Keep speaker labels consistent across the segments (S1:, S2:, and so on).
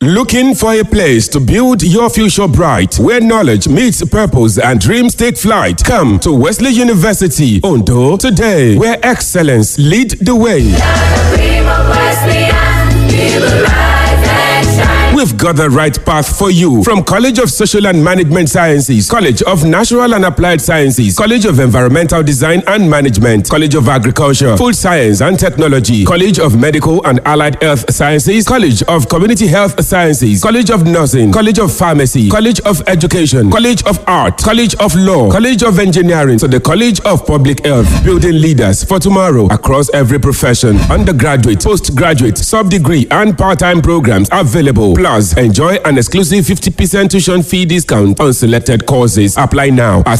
S1: Looking for a place to build your future bright, where knowledge meets purpose and dreams take flight? Come to Wesley University, Ondo, today, where excellence lead the way. We've got the right path for you from College of Social and Management Sciences, College of Natural and Applied Sciences, College of Environmental Design and Management, College of Agriculture, Food Science and Technology, College of Medical and Allied Health Sciences, College of Community Health Sciences, College of Nursing, College of Pharmacy, College of Education, College of Art, College of Law, College of Engineering, to the College of Public Health, building leaders for tomorrow across every profession, undergraduate, postgraduate, sub-degree and part-time programs available. Plus, enjoy an exclusive 50% tuition fee discount on selected courses. Apply now at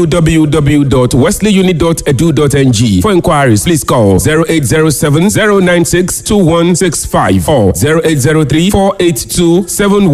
S1: www.wesleyuni.edu.ng. For inquiries, please call 0807 096 2165 or 0803 482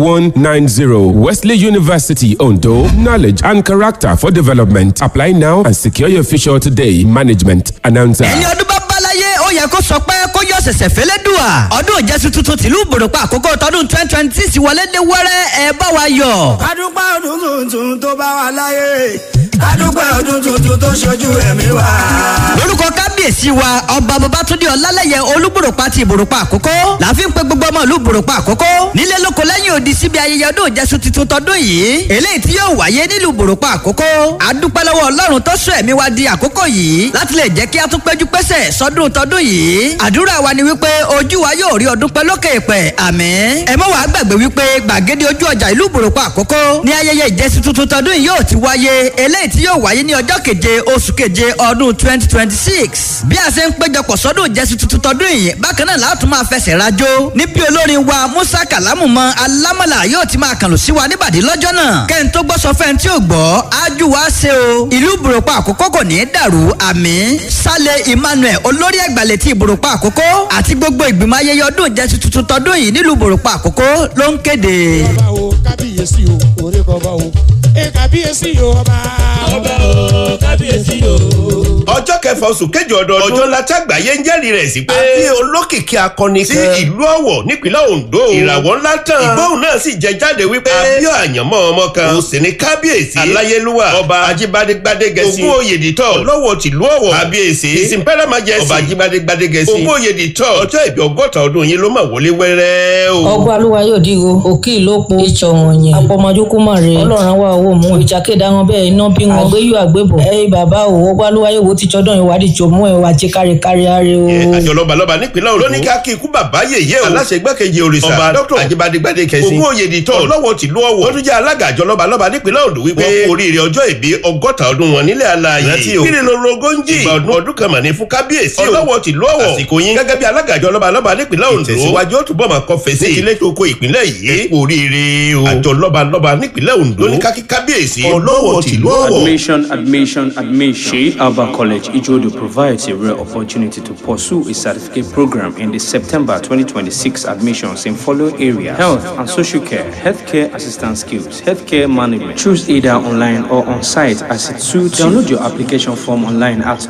S1: 7190. Wesley University, Ondo. Knowledge and character for development. Apply now and secure your future today. Management announcer.
S2: ẹni ọdún bá báláyé ó yẹ kó sọ pé kó yọ ṣẹ̀ṣẹ̀ fẹ́lẹ́ dùà ọdún ìjẹsùn tuntun tìlú ìbòròpá àkókò tọdún twenty twenty six wọlé dé wẹ́rẹ́ ẹ bá wa yọ.
S3: kádúpẹ́ ọdún tuntun tó bá wa láyé kádúpẹ́ ọdún tuntun tó ṣojú ẹ̀mí wa.
S2: lórúkọ kábíyèsí wa ọba babatunde ọlálẹyẹ olúbòròpá ti ìbòròpá àkókò láàfin pé gbogbo ọmọ ìlú ìbòròpá àkókò nílé lóko lẹ́yìn odi síbi ayẹyẹ ọdún ìjẹsùn tuntun tọdún yìí eléyìí tí yóò wáyé nílùú ìbòròpá àkókò adúpẹ́ lọ́wọ́ ọlọ́run tó sọ ẹ̀mí wa di àkókò yìí láti lè jẹ́ kí a tún péjú pésẹ̀ sọdún tọdún yìí àdúrà wa ni wípé ojú wa yóò rí ọdún pẹ́ lókè èpẹ̀ àmín ẹ mọ́ wàá gbàgbé wípé gbàgede ojú ọjà ìlú ìbòròpá àkókò ní ayẹyẹ ìjẹsùn tuntun tọdún yìí yóò ti wáyé eléyìí tí yóò wáyé ní ọjọ́ keje oṣù keje ọdún twenty twenty six bí a ṣe ń péjọpọ̀ sọ́dún ìjẹsùn tuntun tọdún yìí bákan náà láti máa fẹsẹ̀ rajó níbi olórin wa musa kalamu mọ alámọ̀là yóò ti máa kànlù sí wa níbàdí lọ́jọ́ náà kẹ́hìn tó gbọ́ sọ fẹ́ni tí ò gbọ́ ájú wa ṣe o ìlú ìbòròpá àkókò kò ní í dàrú àmín sálẹ̀ emmanuel olórí ẹgbàlẹ̀ ti ìbòròpá àkókò àti gbogbo ìgbìmọ̀ ayẹyẹ ọdún ìjẹsùn tuntun tọdún yìí nílùú ìbòròpá àkókò ló ń kéde.
S4: ọba o kábíyèsí o orí kọba o ẹ kábíyèsí o ọba. ọba o kábíyèsí o.
S5: ọjọ́ kẹfà oṣù kẹjọ ọdọọdún ọjọ́ ńlá tí àgbáyé ń jẹ́rìí rẹ̀ sí pé àbí olókìkí akọni sí ìlú ọ̀wọ̀ nípínlẹ̀ ondo ìràwọ̀ ńlá tán ìgbóhùn náà sì jẹ jáde wípé àbí àyànmọ́ ọmọ kan ó sì ní kábíyèsí aláyélúwà ọba ajíbádégbádégẹsí ogún oyèdìtọ̀ lọ́wọ́ tìlú ọ̀wọ̀ kábíyèsí ìsìnpẹ́rẹ́ májẹ̀sí ọba ajíbádégbádégẹsí ogún oyèdìtọ̀ ọjọ́ ìbí ọgọ́ta ọdún yìí ló mà wọlé wẹ́rẹ́ o.
S6: ọgbà olúwa yóò dìgo òkè ìlópo ìtsọ wọnyẹ apọmọdúnkú mà rè ọlọ́run wa owó mú ìjàkéda wọn bẹ́ẹ̀ iná bí wọn àgbéyù àgbébọ ẹyìn bàbá o ọgbà olúwa yóò wo títsọ dán ìwádìí tó mú ẹ wá jẹ káríkárí arẹ o.
S5: àjọ lọ́balọ́ba nípínlẹ̀ Ondo lóní ká kí ikú bàbá yèyé o aláṣẹ igbákejì òrìṣà ọba dr ajíbádégbádé kẹsí ogún oyèdìtọ̀ lọ́wọ́ tìlú ọ̀wọ̀ wọ́n tún jẹ́ alága àjọ lọ́balọ́ba nípínlẹ̀ Ondo wípé wọ́n kú oríire ọjọ́ ìbí ọgọ́ta ọdún wọn nílẹ̀ alààyè rántí o kíni lóru ogójì ìgbà ọdún ọdún kan mà ní fún kábíyèsí o ọlọ́wọ́ tìlú ọ̀wọ̀ àsìkò yín gẹ́gẹ́ bí alága àjọ lọ́balọ́ba nípínlẹ̀ Ondo ìtẹ̀síwájú ó túbọ̀ máa kọ́ fèsì ìkílẹ̀ tó kó ìpínlẹ̀ yìí kú oríire o àjọ lọ́balọ́ba nípínlẹ̀ Ondo lóní ká kí kábíyèsí ọlọ́wọ́ tìlú ọ̀wọ̀
S7: Admission, admission, admission. Sheikh Alba College, Ijodo provides a rare opportunity to pursue a certificate program in the September 2026 admissions in following area health and social care, healthcare assistance skills, healthcare management. Choose either online or on site as it suits. Download your application form online at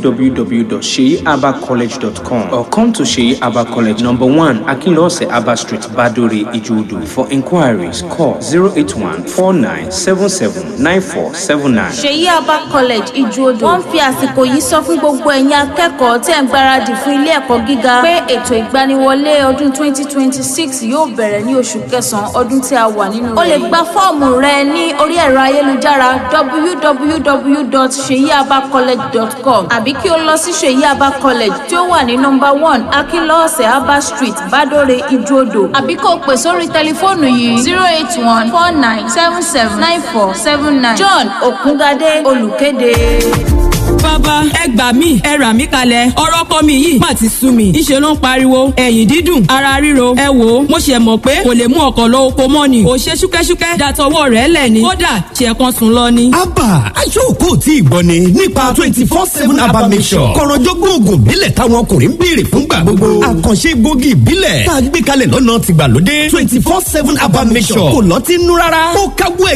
S7: www.sheabacollege.com or come to Sheikh Alba College, number one, Akinlose Abba Street, Badore, Ijodo. For inquiries, call 081 4977 9479.
S8: ṣèyí abba college ìjòdò wọn fi àsìkò yìí sọ fún gbogbo ẹ̀yin akẹ́kọ̀ọ́ tẹ̀ ń gbáradì fún ilé ẹ̀kọ́ gíga pé ètò ìgbaniwọlé ọdún 2026 yóò bẹ̀rẹ̀ ní oṣù kẹsàn-án ọdún tí a wà nínú rẹ̀. o lè gba fọ́ọ̀mù rẹ ní orí ẹ̀rọ ayélujára www.seyiabacollege.com àbí kí o lọ sí ṣèyí abba college tí ó wà ní nọmba one akínlọ́ọ̀sẹ̀ abba street badore ìjòdò àbí kó o pè sórí tẹlifóònù yìí zero eight one four nine seven seven nine four seven nine john òkúngadé olùkéde.
S9: bàbá ẹ gbà mí ẹ rà mí kalẹ̀ ọ̀rọ̀ ọkọ mi yìí má ti sú mi ìṣe ló ń pariwo ẹ̀yìn dídùn ara ríro ẹ wò ó mo ṣe mọ̀ pé kò lè mú ọkọ̀ lọ oko mọ́ ni ò ṣe ṣúkẹ́ṣúkẹ́ dàtọwọ́ rẹ̀ lẹ̀ ni kódà ṣe kan sùn lọ ni.
S10: abba aṣọ́ọ̀kọ́ tí ì gbọ́ ni nípa twenty four seven abba mission kọ̀rọ̀jọ́gbọ́n oògùn ìbílẹ̀ táwọn ọkùnrin ń béèrè fúngbà gbogbo àkànṣe egbògi ìbílẹ̀ tá a gbé kalẹ̀ lọ́nà tìgbàlódé twenty four seven abba mission kò lọ́tí nú rárá ó káwọ́